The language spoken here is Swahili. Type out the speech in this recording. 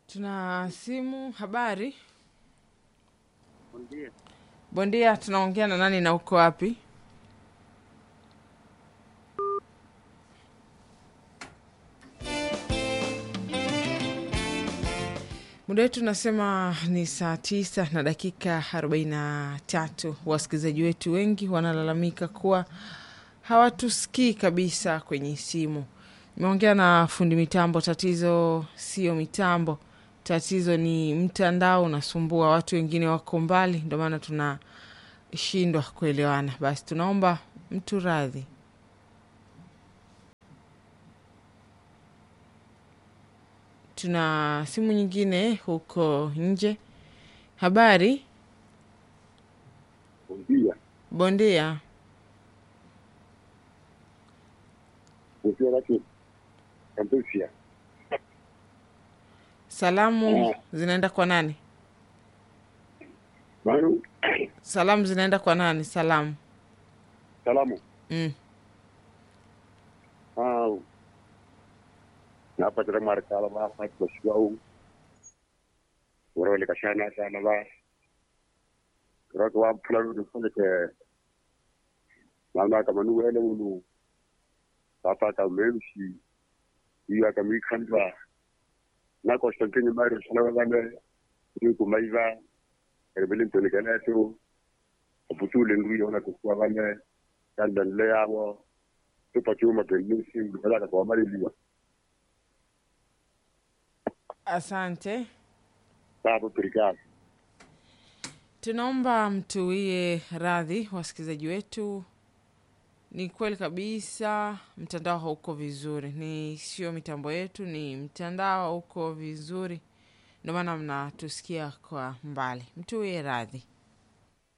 Tuna simu. Habari Ndio. bondia, tunaongea na nani na uko wapi? Muda wetu unasema ni saa tisa na dakika arobaini na tatu. Wasikilizaji wetu wengi wanalalamika kuwa hawatusikii kabisa kwenye simu. Nimeongea na fundi mitambo, tatizo sio mitambo, tatizo ni mtandao unasumbua. Watu wengine wako mbali, ndio maana tunashindwa kuelewana. Basi tunaomba mtu radhi. Tuna simu nyingine huko nje. Habari Ndio. bondia, Ndio laki. Kampusia. salamu zinaenda kwa nani? Manu. Salamu zinaenda kwa nani? Salamu Salamu. mm. Ah. Napa tara mar kala ba fa ko shau. Wara wale kashana sana ba. Kira ko wa pula du fule ke. Mama kama nu wele ulu. Papa ka memshi. Iya ka mi khandwa. Na ko stankenye mari sana ba ne. Ni ko maiva. Rebelin to le kana to. Oputule ndu yona ko kwa bane. Kandan le yawo. Tupa chuma pelisi. Ndala kwa mari liwa. Asante. Sababu obrigado. Tunaomba mtuwie radhi wasikilizaji wetu. Ni kweli kabisa, mtandao hauko vizuri, ni sio mitambo yetu, ni mtandao hauko vizuri, ndio maana mnatusikia kwa mbali. Mtuwie radhi.